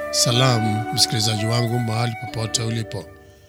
Salamu msikilizaji wangu mahali popote ulipo,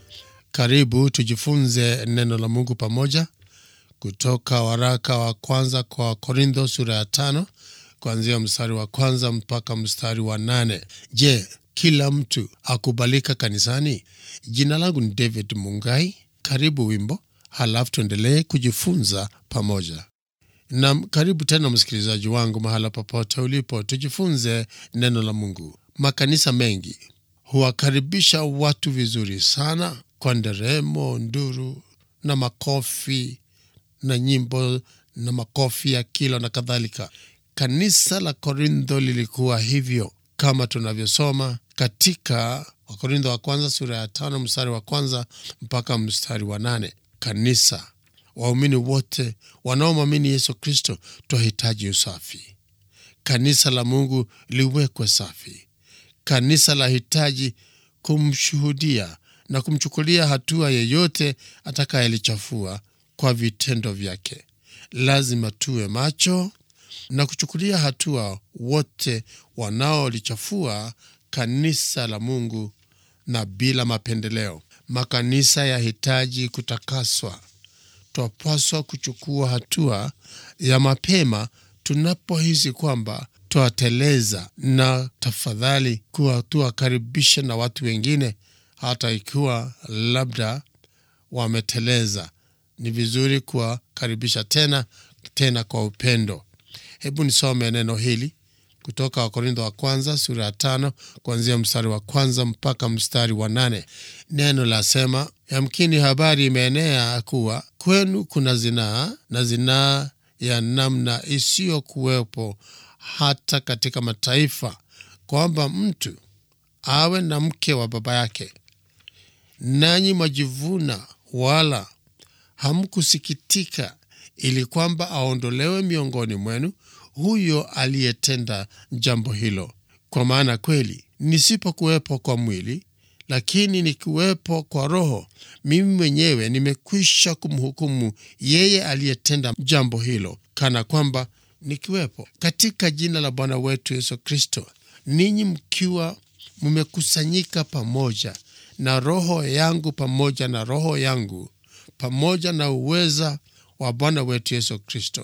karibu tujifunze neno la Mungu pamoja kutoka waraka wa kwanza kwa Korintho sura ya tano kuanzia mstari wa kwanza mpaka mstari wa nane. Je, kila mtu akubalika kanisani? Jina langu ni David Mungai. Karibu wimbo, halafu tuendelee kujifunza pamoja. Nam, karibu tena msikilizaji wangu mahala popote ulipo, tujifunze neno la Mungu. Makanisa mengi huwakaribisha watu vizuri sana kwa nderemo, nduru na makofi na nyimbo na makofi ya kilo na kadhalika. Kanisa la Korintho lilikuwa hivyo kama tunavyosoma katika Wakorintho wa kwanza sura ya tano mstari wa kwanza mpaka mstari wa nane. Kanisa, waumini wote wanaomwamini Yesu Kristo twahitaji usafi. Kanisa la Mungu liwekwe safi. Kanisa lahitaji kumshuhudia na kumchukulia hatua yeyote atakayelichafua kwa vitendo vyake. Lazima tuwe macho na kuchukulia hatua wote wanaolichafua kanisa la Mungu na bila mapendeleo. Makanisa yahitaji kutakaswa. Twapaswa kuchukua hatua ya mapema tunapohisi kwamba twateleza, na tafadhali kuwa tuwakaribishe na watu wengine, hata ikiwa labda wameteleza. Ni vizuri kuwakaribisha tena tena kwa upendo. Hebu nisome neno hili kutoka Wakorintho wa kwanza sura ya tano kuanzia mstari wa kwanza mpaka mstari wa nane. Neno lasema, yamkini habari imeenea kuwa kwenu kuna zinaa na zinaa ya namna isiyokuwepo hata katika mataifa, kwamba mtu awe na mke wa baba yake. Nanyi mwajivuna, wala hamkusikitika ili kwamba aondolewe miongoni mwenu huyo aliyetenda jambo hilo. Kwa maana kweli nisipokuwepo kwa mwili, lakini nikiwepo kwa roho, mimi mwenyewe nimekwisha kumhukumu yeye aliyetenda jambo hilo, kana kwamba nikiwepo. Katika jina la Bwana wetu Yesu Kristo, ninyi mkiwa mmekusanyika pamoja na roho yangu pamoja na roho yangu pamoja na uweza wa Bwana wetu Yesu Kristo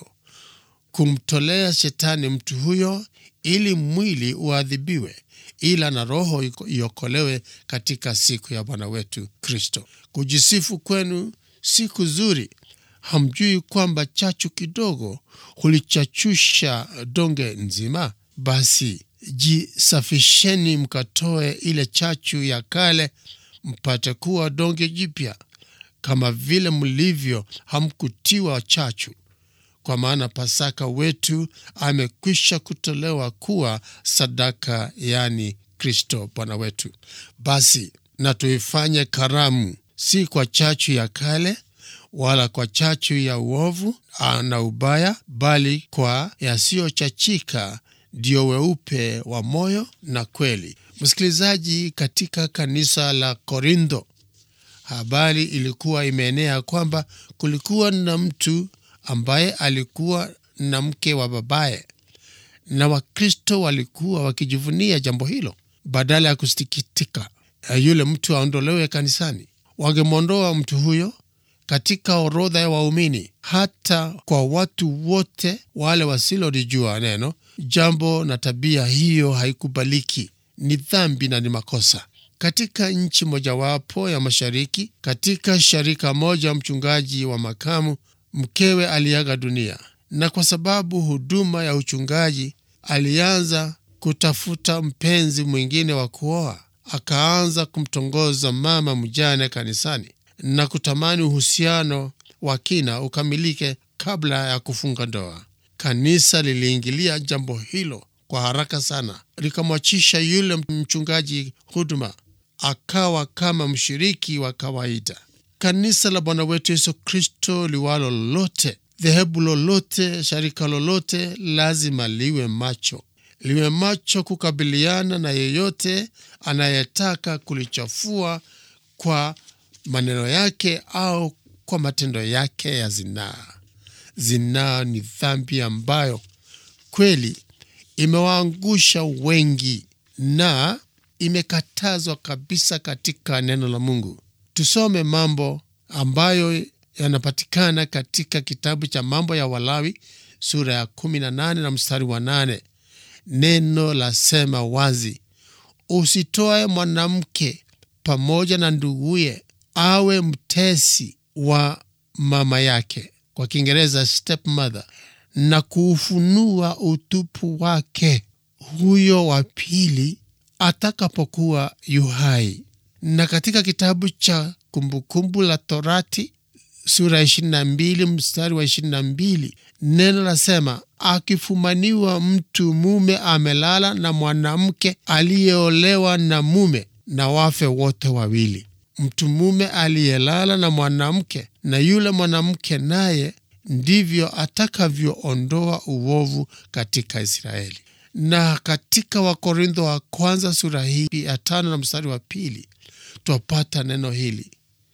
kumtolea shetani mtu huyo ili mwili uadhibiwe, ila na roho iokolewe katika siku ya Bwana wetu Kristo. Kujisifu kwenu si kuzuri. Hamjui kwamba chachu kidogo hulichachusha donge nzima? Basi jisafisheni, mkatoe ile chachu ya kale, mpate kuwa donge jipya, kama vile mlivyo hamkutiwa chachu kwa maana Pasaka wetu amekwisha kutolewa kuwa sadaka, yani Kristo Bwana wetu. Basi na tuifanye karamu, si kwa chachu ya kale wala kwa chachu ya uovu na ubaya, bali kwa yasiyochachika, ndio weupe wa moyo na kweli. Msikilizaji, katika kanisa la Korintho habari ilikuwa imeenea kwamba kulikuwa na mtu ambaye alikuwa na mke wa babaye, na Wakristo walikuwa wakijivunia jambo hilo. Badala ya kusikitika yule mtu aondolewe kanisani, wangemwondoa mtu huyo katika orodha ya waumini. Hata kwa watu wote wale wasilolijua neno, jambo na tabia hiyo haikubaliki, ni dhambi na ni makosa. Katika nchi mojawapo ya mashariki, katika sharika moja, mchungaji wa makamu mkewe aliaga dunia, na kwa sababu huduma ya uchungaji alianza kutafuta mpenzi mwingine wa kuoa. Akaanza kumtongoza mama mjane kanisani na kutamani uhusiano wa kina ukamilike kabla ya kufunga ndoa. Kanisa liliingilia jambo hilo kwa haraka sana, likamwachisha yule mchungaji huduma, akawa kama mshiriki wa kawaida. Kanisa la Bwana wetu Yesu Kristo liwalo lolote, dhehebu lolote, sharika lolote, lazima liwe macho, liwe macho kukabiliana na yeyote anayetaka kulichafua kwa maneno yake au kwa matendo yake ya zinaa. Zinaa ni dhambi ambayo kweli imewaangusha wengi na imekatazwa kabisa katika neno la Mungu. Tusome mambo ambayo yanapatikana katika kitabu cha Mambo ya Walawi sura ya 18 na mstari wa 8. Neno lasema wazi, usitoe mwanamke pamoja na nduguye awe mtesi wa mama yake, kwa Kiingereza stepmother, na kuufunua utupu wake huyo wa pili atakapokuwa yuhai. Na katika kitabu cha Kumbukumbu la Torati sura ya 22 mstari wa 22 neno lasema, akifumaniwa mtu mume amelala na mwanamke aliyeolewa na mume, na wafe wote wawili. Mtu mume aliyelala na mwanamke na yule mwanamke naye, ndivyo atakavyoondoa uovu katika Israeli. Na katika Wakorintho wa kwanza sura hii ya tano na mstari wa pili twapata neno hili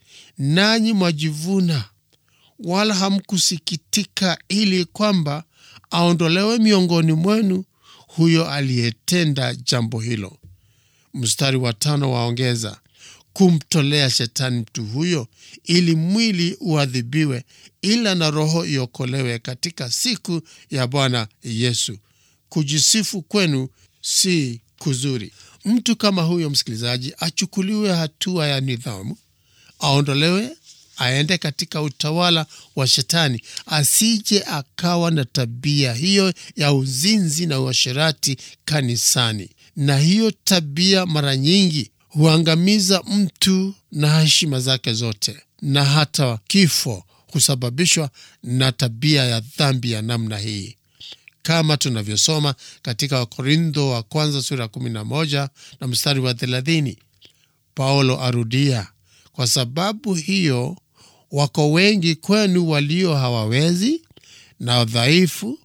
nanyi mwajivuna wala hamkusikitika, ili kwamba aondolewe miongoni mwenu huyo aliyetenda jambo hilo. Mstari wa tano waongeza kumtolea shetani mtu huyo, ili mwili uadhibiwe, ila na roho iokolewe katika siku ya Bwana Yesu. Kujisifu kwenu si kuzuri. Mtu kama huyo, msikilizaji, achukuliwe hatua ya nidhamu aondolewe aende katika utawala wa Shetani, asije akawa na tabia hiyo ya uzinzi na uasherati kanisani. Na hiyo tabia mara nyingi huangamiza mtu na heshima zake zote, na hata kifo husababishwa na tabia ya dhambi ya namna hii, kama tunavyosoma katika Wakorintho wa kwanza sura ya 11 na mstari wa 30. Paulo arudia kwa sababu hiyo wako wengi kwenu walio hawawezi na dhaifu,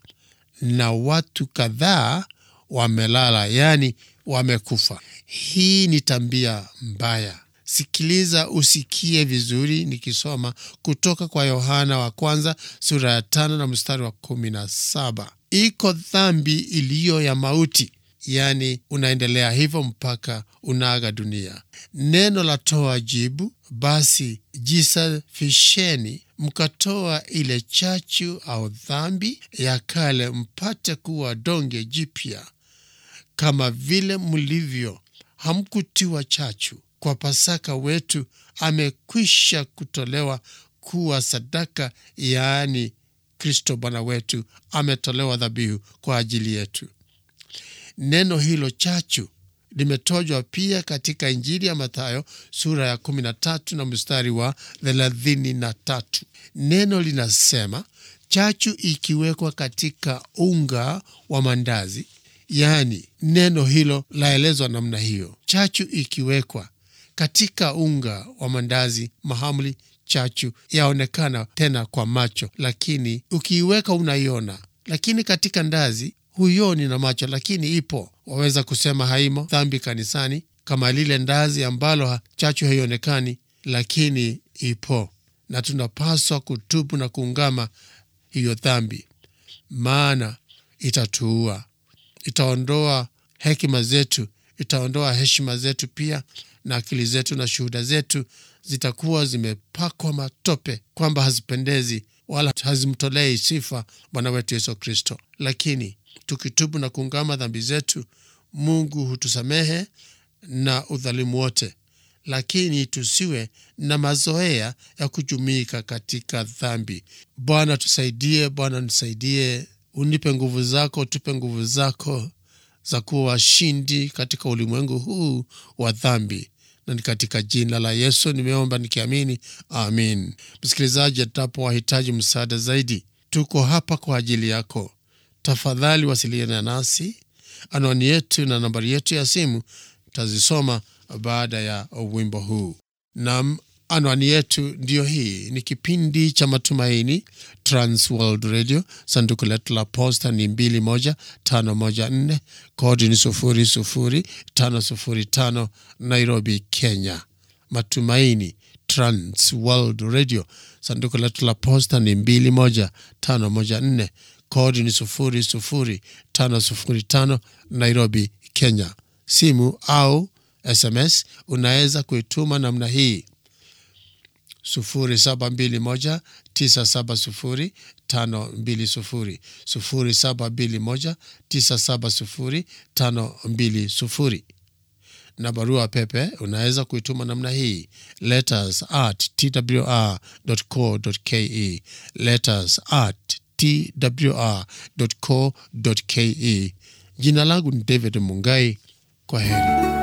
na watu kadhaa wamelala, yaani wamekufa. Hii ni tabia mbaya. Sikiliza usikie vizuri nikisoma kutoka kwa Yohana wa kwanza sura ya tano na mstari wa kumi na saba. Iko dhambi iliyo ya mauti Yaani, unaendelea hivyo mpaka unaaga dunia. Neno la toa jibu, basi jisafisheni, mkatoa ile chachu au dhambi ya kale, mpate kuwa donge jipya, kama vile mlivyo. Hamkutiwa chachu kwa Pasaka wetu amekwisha kutolewa kuwa sadaka, yaani Kristo Bwana wetu ametolewa dhabihu kwa ajili yetu. Neno hilo chachu limetojwa pia katika Injili ya Mathayo sura ya 13 na mstari wa 33. Neno linasema chachu ikiwekwa katika unga wa mandazi, yaani neno hilo laelezwa namna hiyo. Chachu ikiwekwa katika unga wa mandazi mahamri, chachu yaonekana tena kwa macho, lakini ukiiweka unaiona, lakini katika ndazi huioni na macho, lakini ipo. Waweza kusema haimo dhambi kanisani kama lile ndazi ambalo chachu haionekani, lakini ipo, na tunapaswa kutubu na kuungama hiyo dhambi, maana itatuua, itaondoa hekima zetu, itaondoa heshima zetu pia, na akili zetu na shuhuda zetu zitakuwa zimepakwa matope, kwamba hazipendezi wala hazimtolei sifa Bwana wetu Yesu Kristo. Lakini tukitubu na kuungama dhambi zetu, Mungu hutusamehe na udhalimu wote, lakini tusiwe na mazoea ya kujumika katika dhambi. Bwana tusaidie, Bwana nisaidie, unipe nguvu zako, tupe nguvu zako za kuwa washindi katika ulimwengu huu wa dhambi, na ni katika jina la Yesu nimeomba nikiamini, amin. Msikilizaji, atapowahitaji msaada zaidi, tuko hapa kwa ajili yako. Tafadhali wasiliana nasi. Anwani yetu na nambari yetu ya simu tazisoma baada ya wimbo huu. Nam, anwani yetu ndiyo hii. Ni kipindi cha Matumaini, Trans World Radio. Sanduku letu la posta ni 21514 kodi ni 00505 Nairobi, Kenya. Matumaini, Trans World Radio. Sanduku letu la posta ni 21514 kodi ni 00505 Nairobi, Kenya. Simu au SMS unaweza kuituma namna hii 0721 970 520 0721 970 520 na barua pepe unaweza kuituma namna hii letters at twr.co.ke letters at twr.co.ke jina langu ni david mungai kwa heri